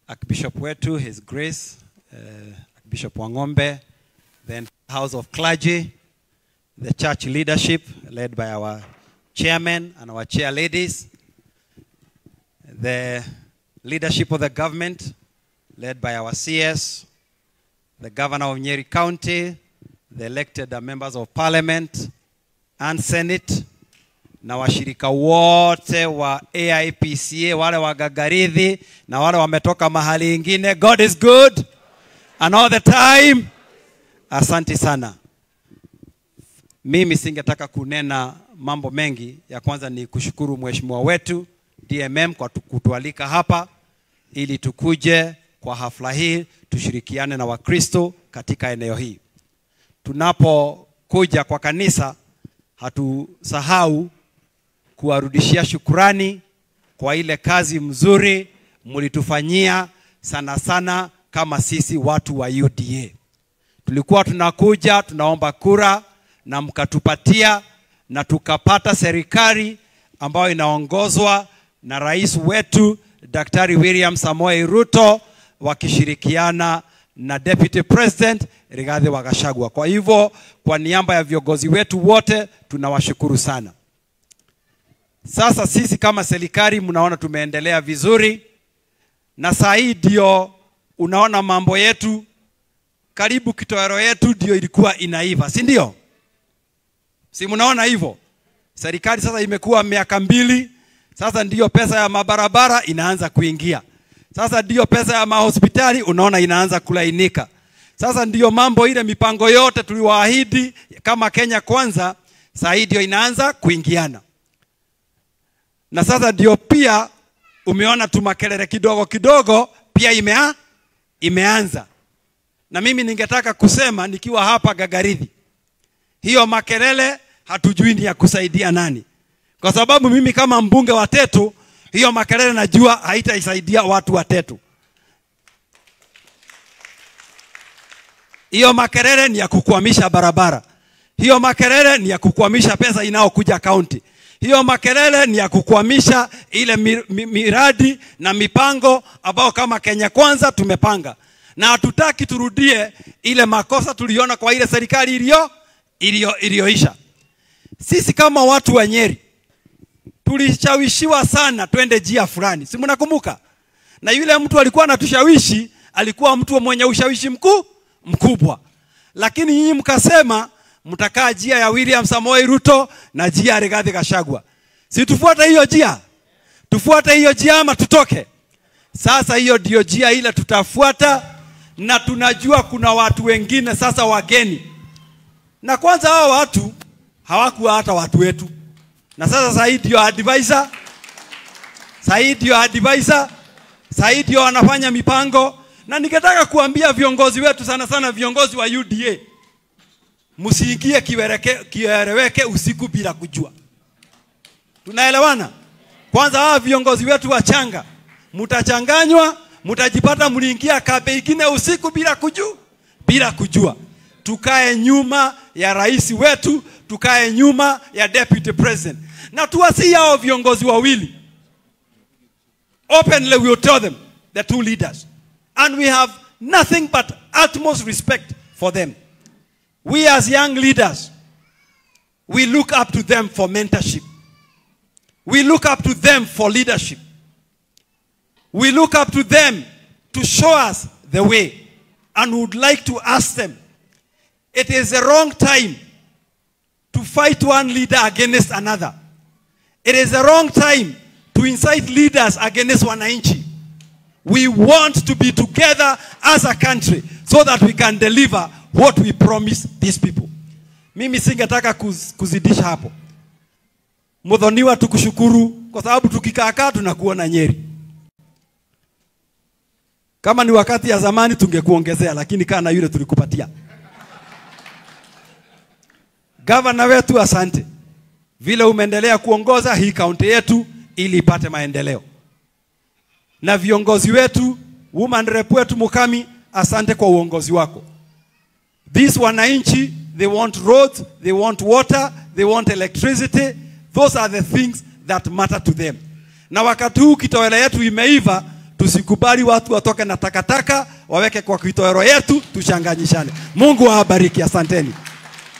Archbishop wetu, His Grace, uh, Archbishop Wangombe, the House of Clergy, the church leadership led by our chairman and our chair ladies, the leadership of the government led by our CS, the governor of Nyeri County, the elected members of parliament and senate, na washirika wote wa AIPCA, wale wa Gagaridhi na wale wametoka mahali ingine. God is good and all the time. Asante sana. Mimi singetaka kunena mambo mengi. Ya kwanza ni kushukuru mheshimiwa wetu DMM kwa tu- kutualika hapa ili tukuje kwa hafla hii tushirikiane na Wakristo katika eneo hii. Tunapokuja kwa kanisa, hatusahau kuwarudishia shukurani kwa ile kazi mzuri mlitufanyia sana sana kama sisi watu wa UDA. Tulikuwa tunakuja tunaomba kura na mkatupatia na tukapata serikali ambayo inaongozwa na rais wetu Daktari William Samoei Ruto wakishirikiana na Deputy President Rigathi wa Gachagua. Kwa hivyo kwa niaba ya viongozi wetu wote tunawashukuru sana. Sasa sisi kama serikali mnaona tumeendelea vizuri, na saa hii ndio unaona mambo yetu karibu kitowero yetu ndio ilikuwa inaiva, si ndio? Si mnaona hivyo? Serikali sasa imekuwa miaka mbili, sasa ndiyo pesa ya mabarabara inaanza kuingia, sasa ndiyo pesa ya mahospitali unaona inaanza kulainika, sasa ndiyo mambo ile mipango yote tuliwaahidi kama Kenya Kwanza, saa hii ndio inaanza kuingiana na sasa ndio pia umeona tu makelele kidogo kidogo pia imea, imeanza na mimi ningetaka kusema nikiwa hapa Gagaridhi, hiyo makelele hatujui ni ya kusaidia nani, kwa sababu mimi kama mbunge wa Tetu, hiyo makelele najua haitaisaidia watu wa Tetu. Hiyo makelele ni ya kukwamisha barabara, hiyo makelele ni ya kukwamisha pesa inayokuja kaunti, hiyo makelele ni ya kukwamisha ile mi, mi, miradi na mipango ambayo kama Kenya Kwanza tumepanga, na hatutaki turudie ile makosa tuliona kwa ile serikali iliyo iliyo iliyoisha. Sisi kama watu wa Nyeri tulishawishiwa sana twende njia fulani, si mnakumbuka? Na yule mtu alikuwa anatushawishi alikuwa mtu mwenye ushawishi mkuu mkubwa, lakini nyinyi mkasema mtakaa njia ya William Samoei Ruto na njia ya Rigathi Gachagua. Si tufuate hiyo njia? Tufuate hiyo njia ama tutoke? Sasa hiyo ndio njia ile tutafuata, na tunajua kuna watu wengine sasa wageni, na kwanza hao watu hawakuwa hata watu wetu, na sasa sasa hii ndio advisor, sasa hii ndio advisor, sasa hii ndio wanafanya mipango, na ningetaka kuambia viongozi wetu sana sana viongozi wa UDA msiingie kiwereke- kieleweke usiku bila kujua. Tunaelewana? Kwanza hawa viongozi wetu wachanga, mtachanganywa, mtajipata mliingia kabe ingine usiku bila kujua, bila kujua. Tukae nyuma ya rais wetu, tukae nyuma ya deputy president, na tuwasi hao viongozi wawili openly we will tell them the two leaders and we have nothing but utmost respect for them we as young leaders we look up to them for mentorship we look up to them for leadership we look up to them to show us the way and would like to ask them it is the wrong time to fight one leader against another it is the wrong time to incite leaders against wananchi we want to be together as a country so that we can deliver what we promise these people. Mimi singetaka kuz, kuzidisha hapo. Mudhoniwa tukushukuru kwa sababu tukikaakaa tunakuona Nyeri. Kama ni wakati ya zamani tungekuongezea, lakini kaa na yule tulikupatia. Gavana wetu, asante vile umeendelea kuongoza hii kaunti yetu ili ipate maendeleo na viongozi wetu, woman rep wetu Mukami, asante kwa uongozi wako. These wananchi, they want roads, they want water, they want electricity. Those are the things that matter to them. Na wakati huu kitowele yetu imeiva, Tusikubali watu watoke na takataka waweke kwa kitowero yetu, tuchanganyishane. Mungu awabariki, asanteni.